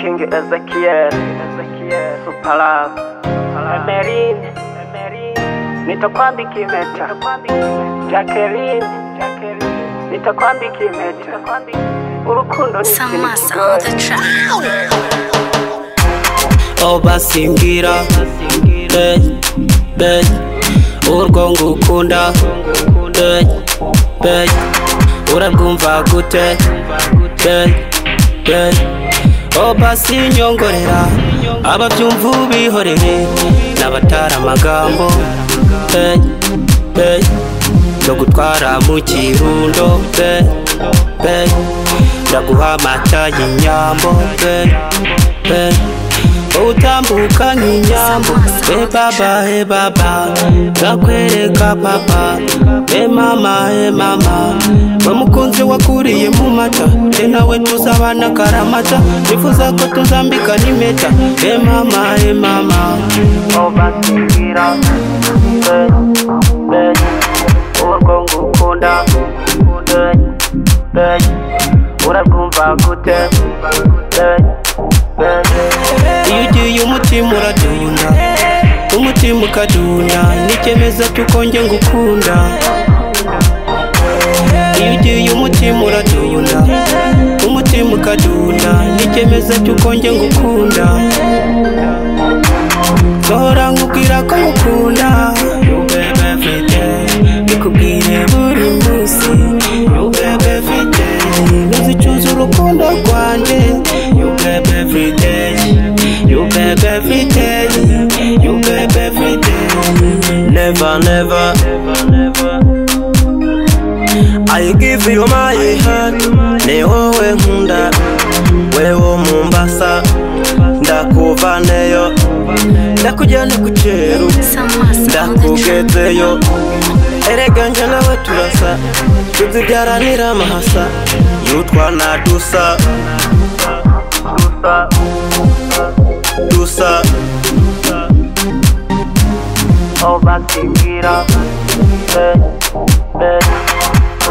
King Ezekiel, Super Love, Emeline, nitakwambika impeta, Jacqueline, nitakwambika impeta, urukundo ni ikintu Samas kigoye. on the track. obasingira Hey, hey. urwo ngukunda Hey, hey. urabwumva gute Hey, hey. obasinyongorera ababyumva ubihorere n'abatari amagambo Hey, hey. no gutwara mu kirundo Hey, hey. ndaguha amata y'inyambo Hey, hey. utambuka nk'inyambo he baba he baba ndakwereka papa he mama he mama bamukunzi wakuriye mu mata he nawe tuzabana karamata nifuza ko tuzambika n'impeta he mama he mama obasingira urwo ngukunda urabwumva gute iyo ugiye umutima uradunda umutima ukadunda nikemeza tuko njye ngukunda iyo ugiye umutima uradunda umutima ukadunda nikemeza tuko njye ngukunda sohora nkubwira ko ngukunda You baby every day. nikubwire buri munsi You baby every day. ntuzicuza urukundo rwanjye You baby every day. You baby every day. You baby every day. Never, never, never, never. I give you my heart, ni wowe nkunda, wewe Mombasa, ndakuvaneyo, ndakujyana ku cyeru, Samas on the track. ndakugezeyo, erega njye nawe turasa, tuzibyaranira amahasa, yutwa na dusa, dusa, dusa, obasingira, eh, eh,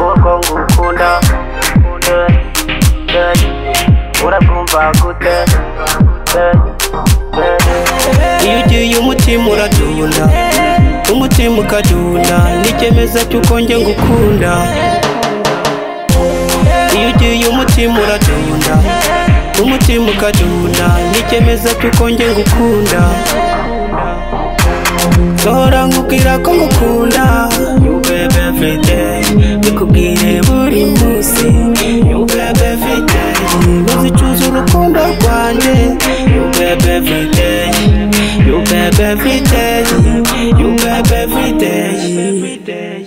urwo ngukunda, eh, eh, urabwumva gute, eh, eh. iyo ugiye umutima uradunda umutima ukadunda nikemeza cy'uko njye ngukunda iyo ugiye umutima uradunda umutima ukadunda nikemeza cy'uko njye ngukunda sohora nkubwira ko ngukunda You baby every day. nikubwire buri munsi You baby every day. ntuzicuza urukundo rwanjye You baby every day. You baby every day. You baby every day.